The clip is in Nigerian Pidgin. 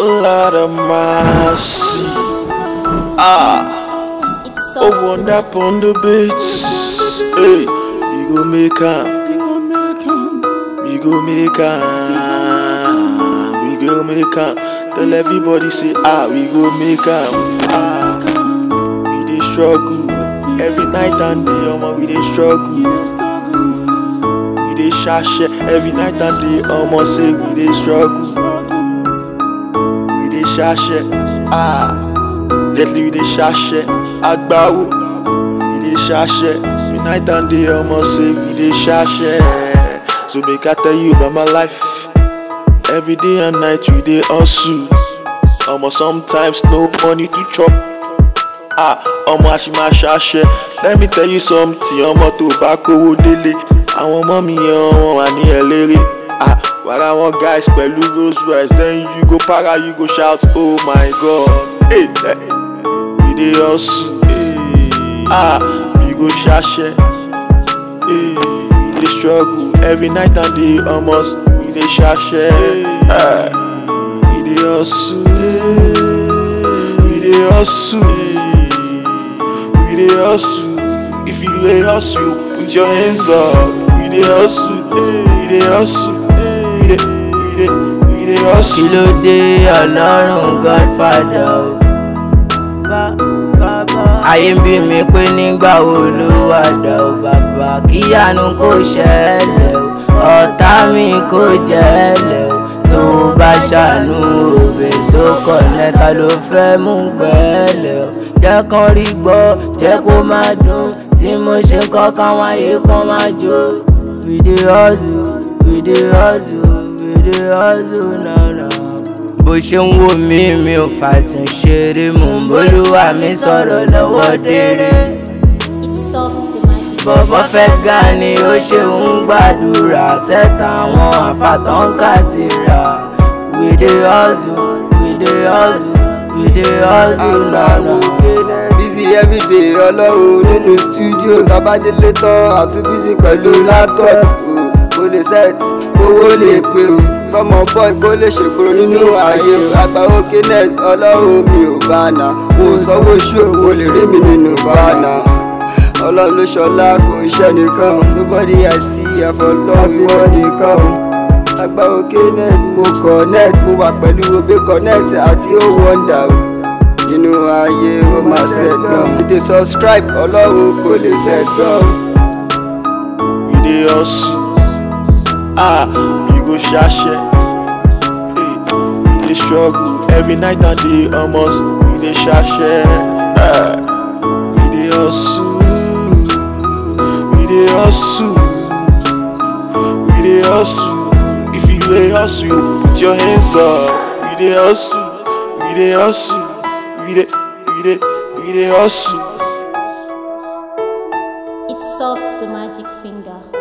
Lord of mercy. Ah, It's oh, soft. one up on the beats. Hey, we go make am. We go make am. We go make am. Tell everybody say ah, we go make am. Ah, we dey struggle every night and day. Omo, we dey struggle. We dey shashe every night and day. Omo, say we dey struggle. We dey shashe. Ah, deadly we dey shashe. Agbawo. We dey shashe. Every night and day. Omo, say we dey shashe. So make I tell you about my life. Every day and night we dey hustle. Omo, sometimes no money to chop. Ah, ọmọ àṣìmá ṣàṣẹ let me tell you something ọmọ tó bá kówó délé àwọn ọmọ mi yẹn wọn wà ní ẹlẹ́rẹ́ ah wàrà wọn guys pẹ̀lú rolls royce then you go para you go shout oh my god hey, hey. we dey hustle hey. ah we go ṣàṣẹ hey. we dey struggle every night and day almost we dey ṣàṣẹ ah. we dey hustle hey. we dey hustle. We dey hustle. If you dey hustle, put your hands up. We dey hustle. We dey hustle. We dey we dey we dey kí hustle. ló dé ọlọ́run godfather o. ayé ń bí mi pé nígbà wo ló wà dà o bàbá kíyanu kò ṣẹlẹ̀ o ọ̀tá mi kò jẹ́lẹ̀ o tó bá ṣàánú òbí tó kọ̀ lẹ́ka ló fẹ́ mú gbẹ́lẹ̀ o jẹ́ kán rí gbọ́ jẹ́ kó má dùn tí mo ṣe kọ́ káwọn ayé kan má jó we dey hustle we dey hustle we dey hustle now now bó ṣe ń wò mí mi ò fàṣùn ṣeré mò ń bólúwa mi sọ̀rọ̀ lọ́wọ́ déré It's soft, the magic. bọ̀bọ̀ fẹ́ ga ni ó ṣe ń gbàdúrà sẹ́ta àwọn àfàtọ́ǹkà ti rà we dey hustle we dey hustle we dey hustle lọ́nà. busy everyday ọlọ́run nínú studio tábàdélé tán àtún busy pẹ̀lú laptop o kò lè set owó lè pé o kọ́mọ boy kó lè ṣègboro nínú ayé o àgbàwò kines ọlọ́run mi ò bá nà mo sanwó ṣó o lè rí mi nínú bánà ọlọ́run ló ṣọlá kò ń ṣe nìkan nobody I see àfọlọ́run ìwọ nìkan o àgbàwò kines mo connect mo wà pẹ̀lú obe connect àti ó wonder o nínú ayé ó máa set gan tètè subscribe ọlọ́run kò lè set gan. We dey hustle. Ah, we go ṣàṣẹ. Hey, we dey struggle every night and day almost. We dey ṣàṣẹ. Ah, we dey hustle. We dey hustle. We dey hustle. If you dey hustle, you put your hands up. We dey hustle. We dey hustle. We dey we dey we dey hustle. It's soft, the magic finger.